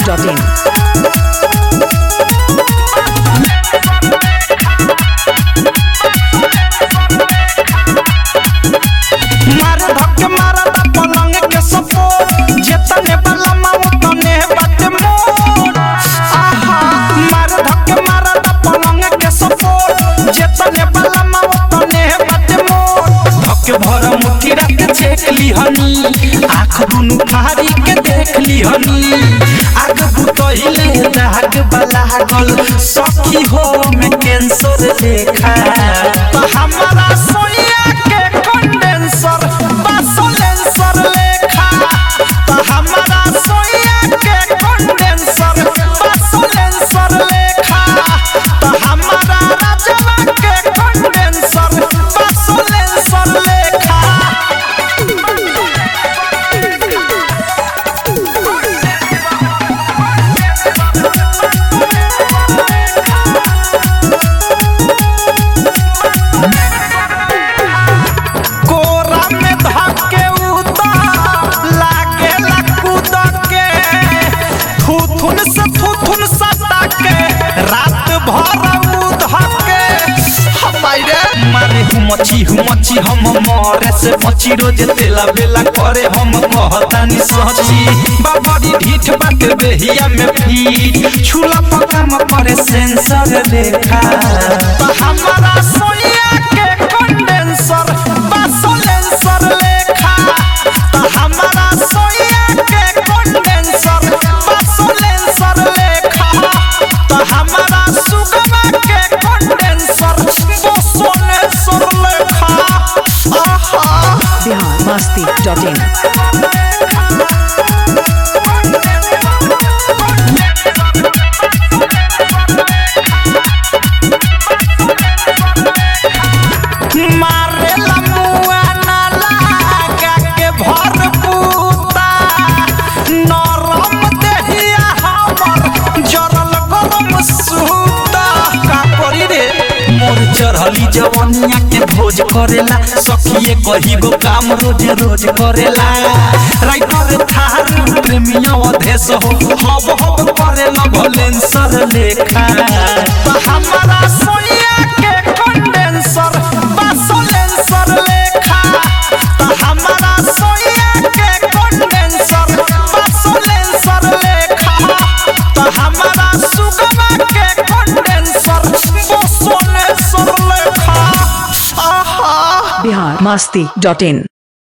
biharmasti.in मार धक्के मारा दा पलंग के सपोर्ट जेतने बला माऊ तने बाटे मोर आहा मार धक्के मारा दा पलंग के सपोर्ट जेतने बला माऊ तने बाटे मोर धक्के भर मुट्ठी रख चेक ली हनी आँख दुनु फाड़ी के देख ली हनी आग बुतहिले दाग बला गल सखी हो में कैंसर देखा तो हमारा सोनिया के कंडेंसर बासोलेंसर लेखा तो हमारा सोनिया के कंडेंसर बासोलेंसर लेखा तो हमारा राजवा के कंडेंसर बासोलेंसर लेखा कोरा में धके उतार लागे लकूद के थुथुन से थुथुन सटा के रात भर उधके हमारे मारे हुमची हुमची हम मरे से बची रोज तेला बेला करे हम कहतानी सची बाबरी ढीठ बाटे बेहिया में फी छुला पका में करे सेंसर देखा तो हमारा सोनिया के कंडेंसर बासोलेंसर लेखा तो हमारा सोनिया के कंडेंसर बासोलेंसर लेखा तो हमारा सुगमा के कंडेंसर बासोलेंसर लेखा आहा biharmasti.in मारे लमुआ ना लागा के भर पूता नरम देहिया हमर जरल गरम सूता का करी रे मोर चढ़ली जवनिया के भोज करेला सखिए कही गो काम रोज रोज करेला राइटर थार प्रेमिया अधेस हो हब हब करेला भलेंसर लेखा तो हमारा सोनिया के कंडेंसर बासोलेंसर लेखा तो हमारा सोनिया के कंडेंसर बासोलेंसर लेखा तो हमारा सुगमा के कंडेंसर बासोलेंसर लेखा आहा biharmasti.in